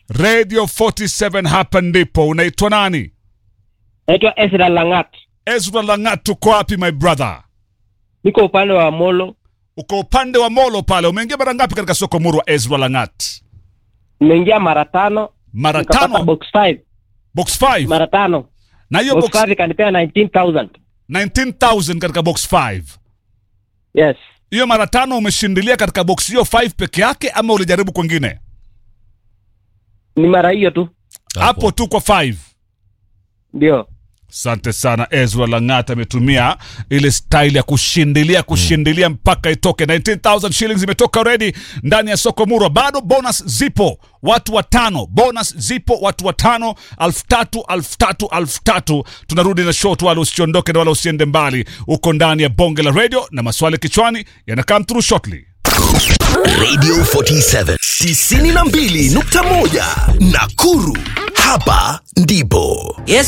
Radio 47 hapa ndipo. Unaitwa nani? Naitwa Ezra Langat, Ezra Langat, uko wapi my brother? niko upande wa Molo. Uko upande wa Molo pale. Umeingia mara ngapi katika soko murwa Ezra Langat? Nimeingia mara tano Mara nikapata tano. box 5 Box 5. mara tano Na hiyo box box 5 ikanipea 19000 19000 katika box 5. yes. Hiyo mara tano umeshindilia katika box hiyo 5 peke yake ama ulijaribu kwingine? Ni mara hiyo tu Hapo tu kwa 5. ndio. Asante sana Ezra Langat ametumia ile style ya kushindilia kushindilia mpaka itoke 19000 shillings imetoka already ndani ya soko murwa. Bado bonus zipo, watu watano, bonus zipo, watu watano, alfu tatu alfu tatu alfu tatu. Tunarudi na short, wala usiondoke na wala usiende mbali, uko ndani ya bonge la radio na maswali kichwani yanakam through shortly. Radio 47 92.1 Nakuru. Hapa ndipo. Yes,